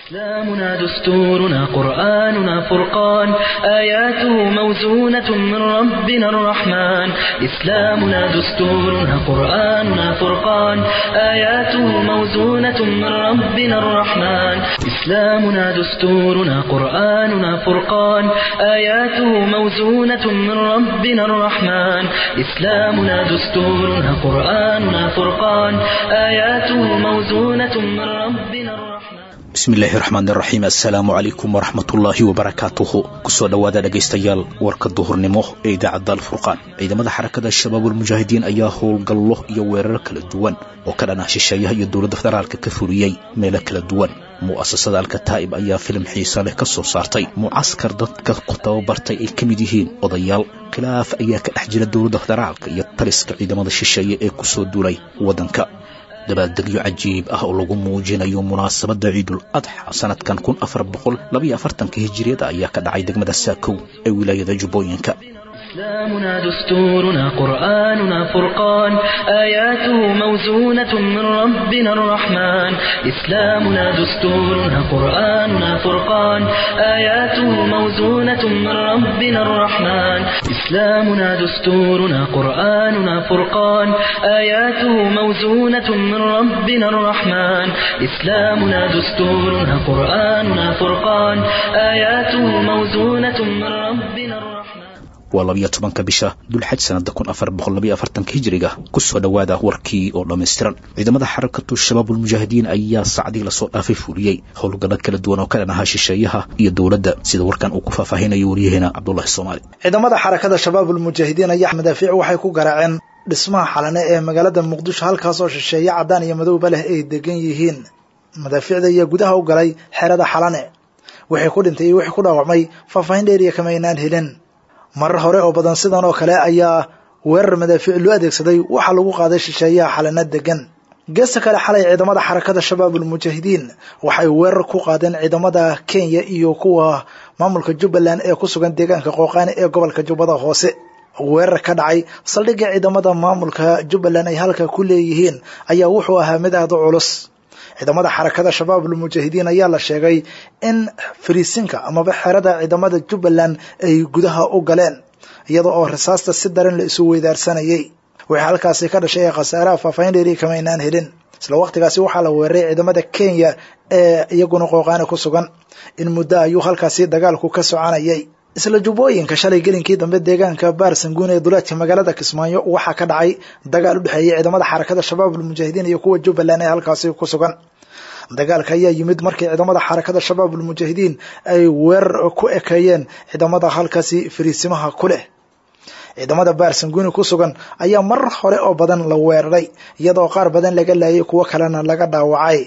إسلامنا دستورنا قرآننا فرقان آياته موزونة من ربنا الرحمن إسلامنا دستورنا قرآننا فرقان آياته موزونة من ربنا الرحمن إسلامنا دستورنا قرآننا فرقان آياته موزونة من ربنا الرحمن إسلامنا دستورنا قرآننا فرقان آياته موزونة من ربنا الرحمن bismillaahi raxmaan raxiim assalaamu calaykum waraxmatullaahi wabarakaatuhu kusoo dhowaada dhegaystayaal warka duhurnimo ee idaacadda alfurqaan ciidamada xarakada shabaabulmujaahidiin ayaa howlgallo iyo weerar kala duwan oo ka dhan ah shisheeyaha iyo dowladda federaalka ka fuliyey meelo kala duwan mu'asasada alkataa'ib ayaa filim xiisa leh ka soo saartay mucaskar dadka ku tababartay ay ka mid yihiin odayaal khilaaf ayaa ka dhex jira dowladda federaalka iyo taliska ciidamada shisheeye ee kusoo duulay waddanka dabaaldegyo cajiib ah oo lagu muujinayo munaasabadda ciidul adxa sanadkan kun afar boqol labaiyo afartanka hijiriyada ayaa ka dhacay degmada saakow ee wilaayada jubbooyinka إسلامنا دستورنا قرآننا فرقان آياته موزونة من ربنا الرحمن إسلامنا دستورنا قرآننا فرقان آياته موزونة من ربنا الرحمن إسلامنا دستورنا قرآننا فرقان آياته موزونة من ربنا الرحمن إسلامنا دستورنا قرآننا فرقان آياته موزونة من ربنا الرحمن waa labiyo tobanka bisha dulxaj sanada kun afar boqol labiyo afartanka hijiriga kusoo dhowaada warkii oo dhammaystiran ciidamada xarakatu shabaabulmujaahidiin ayaa sacdii lasoo dhaafay fuliyey howlgalla kala duwan oo ka dhan ahaa shisheeyaha iyo dowladda sida warkan uu ku faahfaahinayo waryaheena cabdulahi soomaali ciidamada xarakada shabaabulmujaahidiin ayaa madaafiic waxay ku garaaceen dhismaha xalane ee magaalada muqdisho halkaasoo shisheeye caddaan iyo madowba leh ay degan yihiin madaafiicda ayaa gudaha u galay xerada xalane wixii ku dhintay iyo wixii ku dhaawacmay faahfaahin dheeriya kama aynaan helin marar hore oo badan sidan oo kale ayaa weerar madaafiic loo adeegsaday waxaa lagu qaaday shisheeyaha xalana degan geesta kale xalay ciidamada xarakada shabaabulmujaahidiin waxay weerar ku qaadeen ciidamada kenya iyo kuwa maamulka jubbaland ee ku sugan deegaanka qooqaani ee gobolka jubbada hoose weerar ka dhacay saldhigga ciidamada maamulka jubbaland ay halka ku leeyihiin ayaa wuxuu ahaa mid aada u culus ciidamada xarakada shabaabulmujaahidiin ayaa la sheegay in fariisinka amaba xerada ciidamada jubbaland ay gudaha u galeen iyada oo risaasta si daran la isu weydaarsanayay wixii halkaasi ka dhashay ee khasaaraha faahfaahin dheeri kama aynaan helin isla waqtigaasi waxaa la weeraray ciidamada kenya ee iyaguna qooqaani ku sugan in muddo ayuu halkaasi dagaalku ka soconayay isla jubbooyinka shalay gelinkii dambe deegaanka baarsanguun ee duleedka magaalada kismaayo waxaa ka dhacay dagaal u dhexeeyay ciidamada xarakada shabaabulmujaahidiin iyo kuwa jubbaland ee halkaasi ku sugan dagaalka ayaa yimid markii ciidamada xarakada shabaabulmujaahidiin ay weerar ku ekeeyeen ciidamada halkaasi fariisimaha ku leh ciidamada baarsanguuni ku sugan ayaa marar hore oo badan la weeraray iyadoo qaar badan laga laayay kuwo kalena laga dhaawacay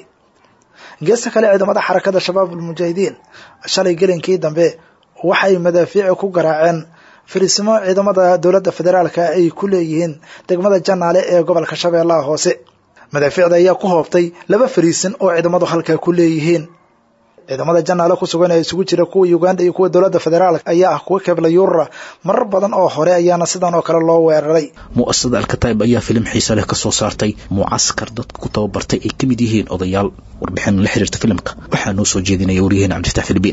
geesta kale ciidamada xarakada shabaabulmujaahidiin shalay gelinkii dambe waxay madaafiici ku garaaceen fariisimo ciidamada dowladda federaalka ay ku leeyihiin degmada janaale ee gobolka shabeellaha hoose madaafiicda ayaa ku hoobtay laba fariisin oo ciidamadu halkaa ku leeyihiin ciidamada janaale ku sugan ee isugu jira kuwa uganda iyo kuwa dowladda federaalk ayaa ah kuwa kebla yuurura marar badan oo hore ayaana sidan oo kale loo weeraray mu'asasada alkataa'ib ayaa filim xiisa leh ka soo saartay mucaskar dadka ku tababartay ay ka mid yihiin odayaal warbixin la xiriirta filimka waxaa noo soo jeedinaya waryaheena cabdifatax filibiin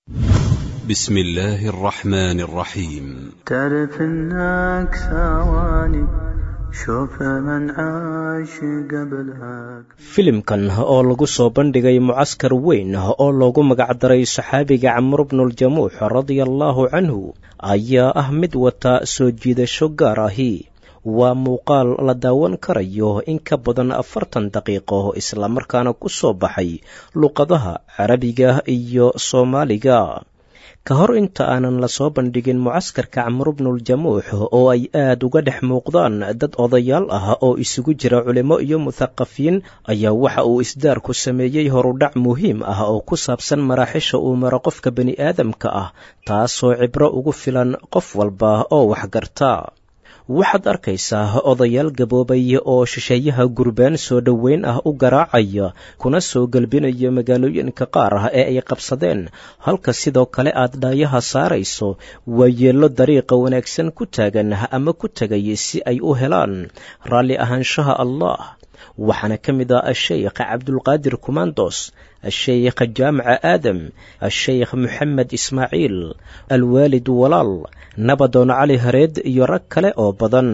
بسم الله الرحمن الرحيم تعرف انك ثواني شوف من عاش قبلها filimkan oo lagu soo bandhigay mucaskar weyn oo loogu magacdaray saxaabiga camr bnuljamuux radia allaahu canhu ayaa ah mid wata soo jiidasho gaar ahi waa muuqaal la daawan karayo in ka badan afartan daqiiqo islamarkaana ku soo baxay luqadaha carabiga iyo soomaaliga ka hor inta aanan lasoo bandhigin mucaskarka camru bnuljamuux oo ay aad uga dhex muuqdaan dad odayaal ah oo isugu jira culimo iyo muthaqafiin ayaa waxa uu isdaarku sameeyey horudhac muhiim ah oo ku saabsan maraaxisha uu maro qofka bani aadamka ah taasoo cibro ugu filan qof walba oo waxgarta waxaad arkaysaa odayaal gaboobay oo shisheeyaha gurbaan soo dhoweyn ah u garaacaya kuna soo gelbinaya magaalooyinka qaar ah ee ay qabsadeen halka sidoo kale aad dhaayaha saarayso waa yeello dariiqa wanaagsan ku taagan ama ku tegay si ay u helaan raalli ahaanshaha allah waxaana ka mid ah asheykh cabdulqaadir kumandos asheykh jaamaca aadam asheykh moxamed ismaaciil alwaalid walaal nabadoon cali hareed iyo rag kale oo badan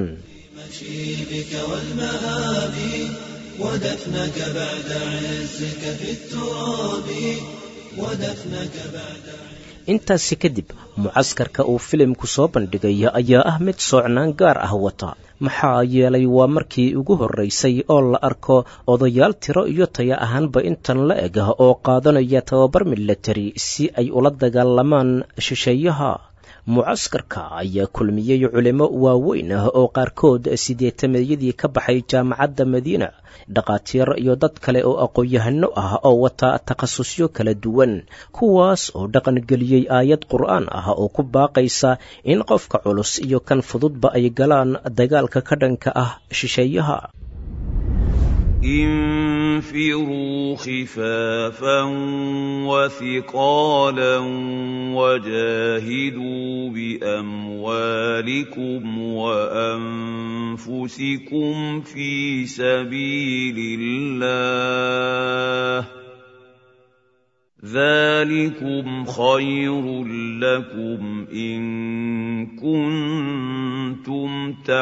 intaasi kadib mucaskarka uu filimku soo bandhigay ayaa ah mid soocnaan gaar ah wata maxaa yeelay waa markii ugu horraysay oo la arko odayaal tiro iyo taya ahaanba intan la eg ah oo qaadanaya tababar milatari si ay ula dagaalamaan shisheeyaha mucaskarka ayaa kulmiyey culimo waaweyn ah oo qaarkood sideetameeyadii ka baxay jaamacadda madiina dhakhaatiir iyo dad kale oo aqoon-yahano ah oo wata takhasusyo kala duwan kuwaas oo dhaqangeliyey aayad qur'aan ah oo ku baaqaysa in qofka culus iyo kan fududba ay galaan dagaalka ka dhanka ah shisheeyaha انفروا خفافا وثقالا وجاهدوا باموالكم وانفسكم في سبيل الله ذلكم خير لكم ان كنتم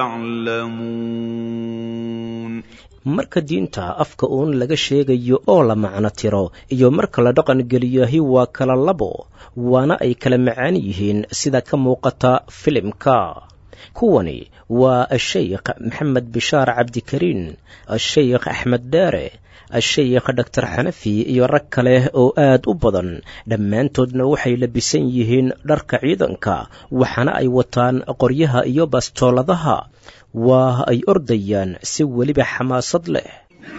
تعلمون marka diinta afka uun laga sheegayo oo la macno tiro iyo marka la dhaqan geliyahi waa kala labo waana ay kala macaan yihiin sida ka muuqata filimka kuwani waa asheykh maxamed bishaar cabdikariin asheykh axmed dheere asheykh dhaktar xanafi iyo rag kale oo aad u badan dhammaantoodna waxay labisan yihiin dharka ciidanka waxaana ay wataan qoryaha iyo bastooladaha waa ay ordayaan si weliba xamaasad leh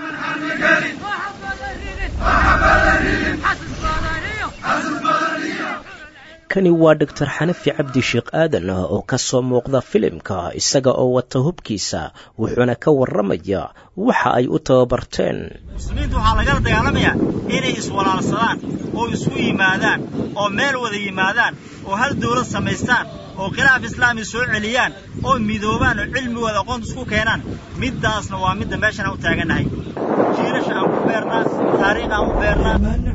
kani waa doctor xanafi cabdi sheekh aadan oo ka soo muuqda filimka isaga oo wata hubkiisa wuxuuna ka warramaya waxa ay u tababarteen muslimiinta waxaa lagala dagaalamayaa inay iswalaalsadaan oo isku yimaadaan oo meel wada yimaadaan oo hal dawlad samaystaan oo khilaaf islaami soo celiyaan oo midoobaan oo cilmigooda aqoonta isku keenaan middaasna waa midda meeshan aan u taagannahay jiilasha aan ku beernaa taariikh aan u beernaa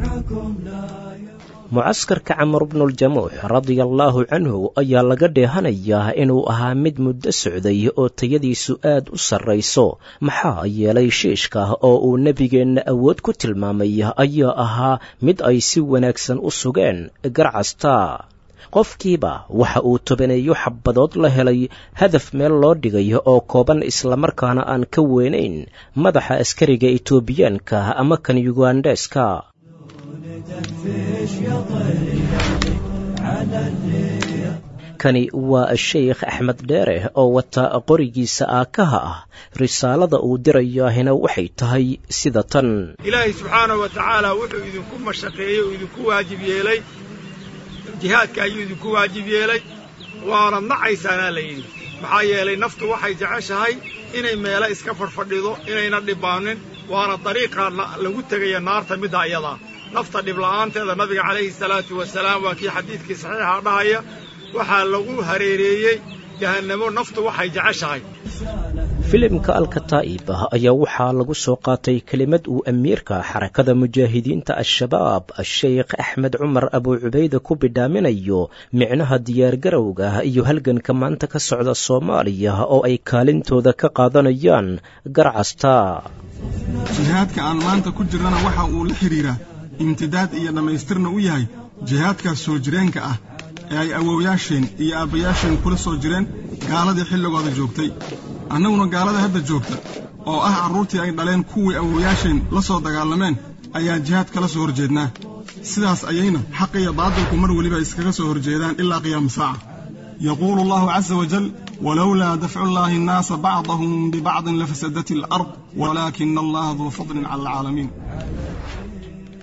mucaskarka camar bnuljamuux radia allaahu canhu ayaa laga dheehanayaa inuu ahaa mid muddo socday oo tayadiisu aad u sarrayso maxaa yeelay shiishka oo uu nebigeenna awood ku tilmaamay ayaa ahaa mid ay si wanaagsan u sugeen garcasta qofkiiba waxa uu tobaneeyo xabadood la helay hadaf meel loo dhigay oo kooban islamarkaana aan ka weynayn madaxa askariga etoobiyaanka ama kan yugandheska kani waa asheykh axmed dheere oo wata qorigiisa aakaha ah risaalada uu dirayaahina waxay tahay sida tan ilaahay subxaanahu wa tacaala wuxuu idinku mashaqeeyey oo idinku waajib yeelay jihaadka ayuu idinku waajib yeelay waanad nacaysaanaa la yidhi maxaa yeelay naftu waxay jeceshahay inay meelo iska fadhfadhido inayna dhibaanin waana dariiqa lagu tegaya naarta midda iyadaa nafta dhibla'aanteeda nabiga calayhi salaatu wasalaam waa kii xadiidkii saxiixa dhahaya waxaa lagu hareereeyey jahannamo naftu waxay jeceshahay filimka alkataa'ib ayaa waxaa lagu soo qaatay kelimad uu amiirka xarakada mujaahidiinta al-shabaab asheykh axmed cumar abuu cubayde ku bidhaaminayo micnaha diyaargarowga iyo halganka maanta ka socda soomaaliya oo ay kaalintooda ka qaadanayaan garcasta jihaadka aan maanta ku jirnana waxa uu la xidhiiraa imtidaad iyo dhammaystirna u yahay jihaadkaas soo jireenka ah ee ay awowyaasheen iyo aabbayaasheen kula soo jireen gaaladii xilligooda joogtay annaguna gaalada hadda joogta oo ah carruurtii ay dhaleen kuwii awowyaasheen la soo dagaalameen ayaa jihaad kala soo horjeednaa sidaas ayayna xaq iyo baadilku mar weliba iskaga soo horjeedaan ilaa qiyaama saaca yaquulu allahu casa wajal walowlaa dafcu llaahi annaasa bacdahum bibacdin lafasadat alard walaakina allaha duu fadlin cala alcaalamiin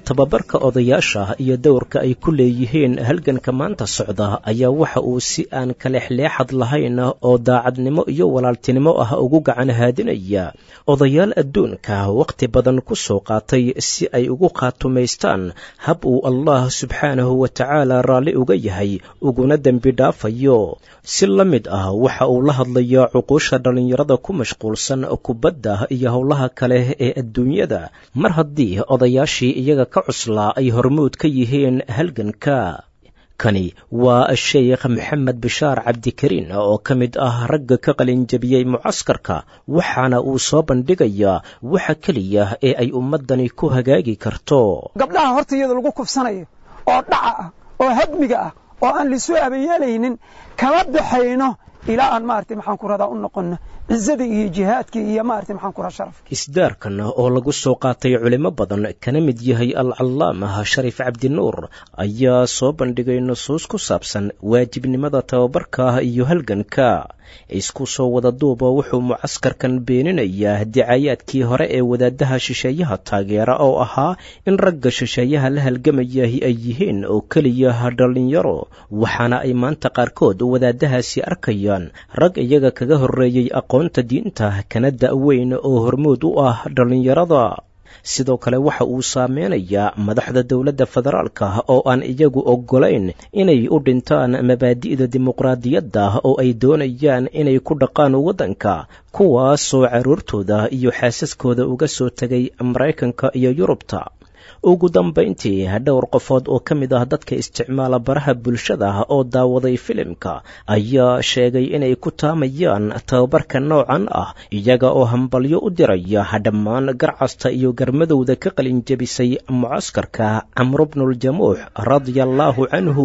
tababarka odayaasha iyo dowrka ay ku leeyihiin halganka maanta socda ayaa waxa uu si aan kalexleexad lahayn oo daacadnimo iyo walaaltinimo ah ugu gacan haadinaya odayaal adduunka wakhti badan ku soo qaatay si ay ugu khaatumaystaan hab uu allah subxaanahu wa tacaala raalli uga yahay uguna dembi dhaafayo si la mid ah waxa uu la hadlayaa cuquusha dhallinyarada ku mashquulsan kubadda iyo howlaha kale ee adduunyada mar haddii odayaashii iyaga ka cuslaa ay hormuud ka yihiin halganka kani waa sheekh maxamed bishaar cabdikariin oo ka mid ah ragga ka qalinjabiyey mucaskarka waxaana uu soo bandhigayaa waxa keliya ee ay ummaddani ku hagaagi karto gabdhaha horta iyada lagu kufsanayo oo dhaca ah oo hadmiga ah oo aan lisu abayeelaynin kama baxayno ilaa aan maaragtay maxaan ku radaa u noqonno cizada iyo jihaadkii iyo maaragtay maxaan ku radaa sharafka isdaarkan oo lagu soo qaatay culimo badan kana mid yahay alcallaamah shariif cabdinuur ayaa soo bandhigay nusuus ku saabsan waajibnimada tababarka iyo halganka isku soo wada duuba wuxuu mucaskarkan beeninayaa dicayaadkii hore ee wadaadaha shisheeyaha taageera oo ahaa in ragga shisheeyaha la halgamayahi ay yihiin oo keliya dhallinyaro waxaana ay maanta qaarkood wadaadahaasi arkayaan rag iyaga kaga horreeyey aqoonta diinta kana da'weyn oo hormuud u ah dhallinyarada sidoo kale waxa uu saameynayaa madaxda dowladda federaalka oo aan iyagu oggolayn inay u dhintaan mabaadi'da dimuqraadiyadda oo ay doonayaan inay ku dhaqaan waddanka kuwaasoo carruurtooda iyo xaasaskooda uga soo tegay maraykanka iyo yurubta ugu dambayntii dhowr qofood oo ka mid ah dadka isticmaala baraha bulshada oo daawaday filimka ayaa sheegay inay ku taamayaan tababarka noocan ah iyaga oo hambalyo u diraya dhammaan garcasta iyo garmadowda ka qalinjabisay mucaskarka camru bnuljamuux radia allaahu canhu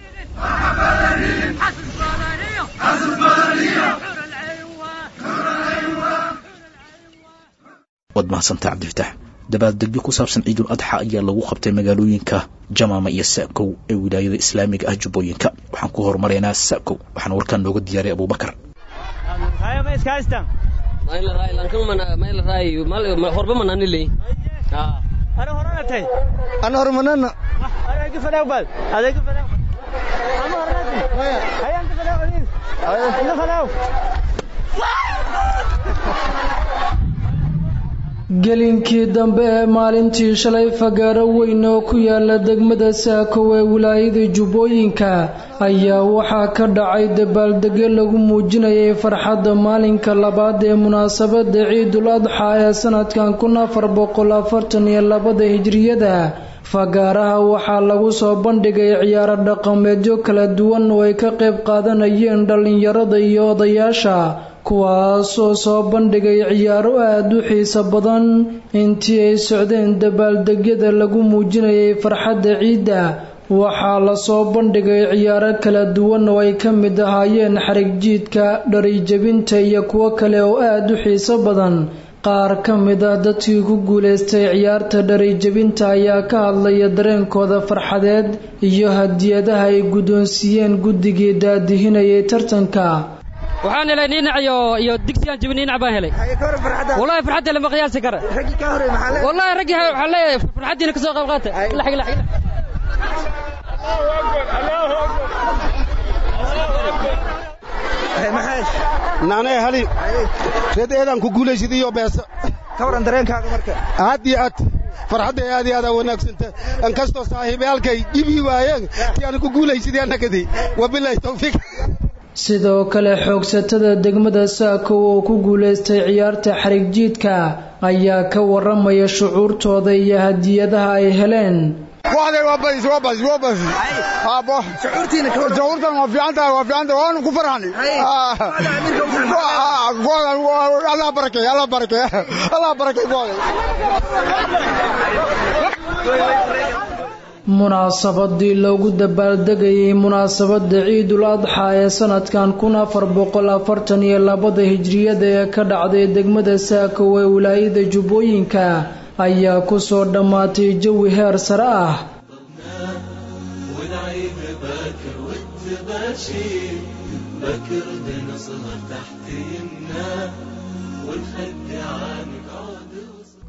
waad mahadsantaa cabdifitaax dabaaldegyo ku saabsan ciidul adxa ayaa lagu qabtay magaalooyinka jamaama iyo sa'kow ee wilaayada islaamiga ah jubbooyinka waxaan ku horumaraynaa sa'kow waxaana warkaan nooga diyaaray abubakar gelinkii dambe ee maalintii shalay fagaaro weyn oo ku yaala degmada saakow ee wilaayada jubbooyinka ayaa waxaa ka dhacay dabaaldegyo lagu muujinayay farxadda maalinka labaad ee munaasabadda ciidul adxa ee sanadkan kun afar boqol afartan iyo labada hijriyada fagaaraha waxaa lagu soo bandhigay ciyaaro dhaqameedyo kala duwan oo ay ka qayb qaadanayeen dhallinyarada iyo odayaasha kuwaasoo soo bandhigay ciyaaro aada u xiiso badan intii ay socdeen dabaaldegyada lagu muujinayay farxadda ciidda waxaa lasoo bandhigay ciyaaro kala duwan oo ay ka mid ahaayeen xarig jiidka dharijabinta iyo kuwo kale oo aada u xiiso badan qaar ka mid ah dadkii ku guulaystay ciyaarta dharijabinta ayaa ka hadlaya dareenkooda farxadeed iyo hadiyadaha ay guddoonsiiyeen guddigii daadihinayay tartanka waxaan helay niinac iyo iyo digsigaan jibin niinac baan helay wallahi farxadda lama qiyaasi kara wallahi raggii waxaan leeyahay farxaddiina ka soo qayb qaata ilax ilax naanay hali reed eedaan ku guulaysid iyo beesa ka waran dareenkaaga marka aad iyo aad farxadda aad iyo aad wanaagsanta an kastoo saaxiibayaalkay dhibii waayeen ti aan ku guulaysidii annagadi wabilaahi tawfiiq sidoo kale xoogsatada degmada saakow oo ku guulaystay ciyaarta xarig jiidka ayaa ka waramaya shucuurtooda iyo hadiyadaha ay heleen shucuurtan waa fiicantahay waa fiicantahay waanu ku farxnay allah barakay allah barakay allah barakay munaasabadii loogu dabaaldegayay munaasabadda ciidul adxa ee sanadkan kun afar boqol afartan iyo labada hijriyada ee ka dhacday degmada saakow ee wilaayada jubbooyinka ayaa ku soo dhammaatay jawi heer sare ah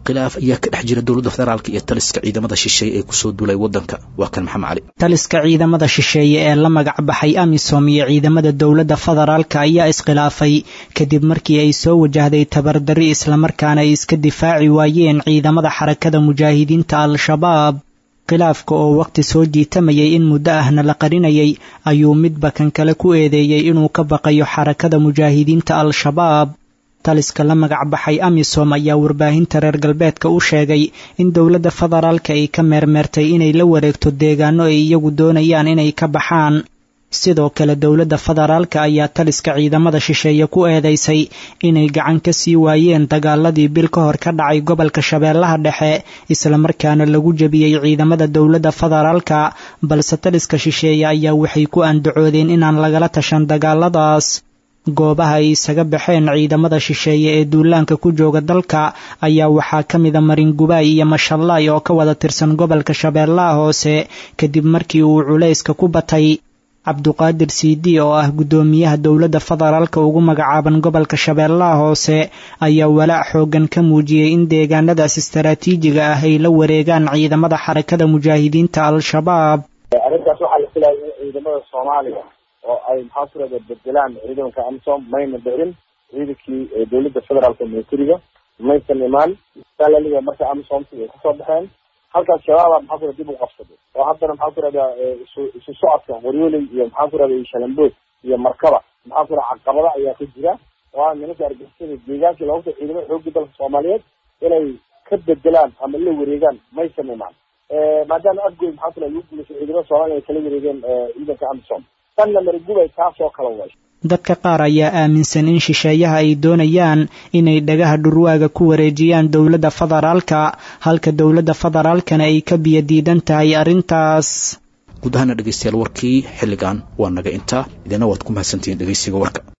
khilaaf ayaa ka dhex jira dowladda federaalka iyo taliska ciidamada shisheeye ee kusoo duulay waddanka waa kan maxamed cali taliska ciidamada shisheeye ee la magac baxay amisom iyo ciidamada dowladda federaalka ayaa iskhilaafay kadib markii ay soo wajahday tabardarri islamarkaana ay iska difaaci waayeen ciidamada xarakada mujaahidiinta al-shabaab khilaafka oo waqti soo jiitamayay in muddo ahna la qarinayay ayuu midba kan kale ku eedeeyey inuu ka baqayo xarakada mujaahidiinta al-shabaab taliska la magac baxay amisom ayaa warbaahinta reer galbeedka u sheegay in dowladda federaalka ay ka meermeertay inay la wareegto deegaano ay iyagu doonayaan inay ka baxaan sidoo kale dowladda federaalka ayaa taliska ciidamada shisheeye ku eedeysay inay gacan ka sii waayeen dagaaladii bil ka hor ka dhacay gobolka shabeellaha dhexe islamarkaana lagu jebiyey ciidamada dowladda federaalka balse taliska shisheeye ayaa waxay ku andacoodeen inaan lagala tashan dagaaladaas goobaha ay isaga baxeen ciidamada shisheeye ee duulaanka ku jooga dalka ayaa waxaa ka mida maringubaay iyo mashallaay oo ka wada tirsan gobolka shabeellaha hoose kadib markii uu culayska ku batay cabduqaadir siidi oo ah guddoomiyaha dowladda federaalka ugu magacaaban gobolka shabeellaha hoose ayaa walaac xoogan ka muujiyey in deegaanadaas istaraatiijiga ah ay la wareegaan ciidamada xarakada mujaahidiinta al-shabaab arrintaas waxaa la filaya in ciidamada soomaaliya oo ay maxaa ku rahda bedelaan ciidanka amisom mayna dhicin ciidankii dowladda federaalka militariga maysan imaan salaliga marka amisomti ay kasoo baxeen halkaas shabaaba maxaa ku rahda dib u qabsaday oo haddana maxaa ku rahda isu isu socodka qoryooley iyo maxaa ku rahda shalambood iyo markaba maxaa ku rahda caqabada ayaa ka jira oo ah nimanka argixisada deegaankii looga ciidamada xoogga dalka soomaaliyeed inay ka bedelaan ama la wareegaan maysan imaan maadaama afgoy maxaa ku rahda lagu guulaysa ciidamada soomaaliya ay kala wareegeen ciidanka amisom tanna marigubay taasoo kala way dadka qaar ayaa aaminsan in shisheeyaha ay doonayaan inay dhagaha dhurwaaga ku wareejiyaan dowladda federaalka halka dowladda federaalkana ay ka biyo diidan tahay arrintaas guud ahaana dhegeystayaal warkii xilligan waa naga intaa idina waad ku mahadsantihiin dhegeysiga warka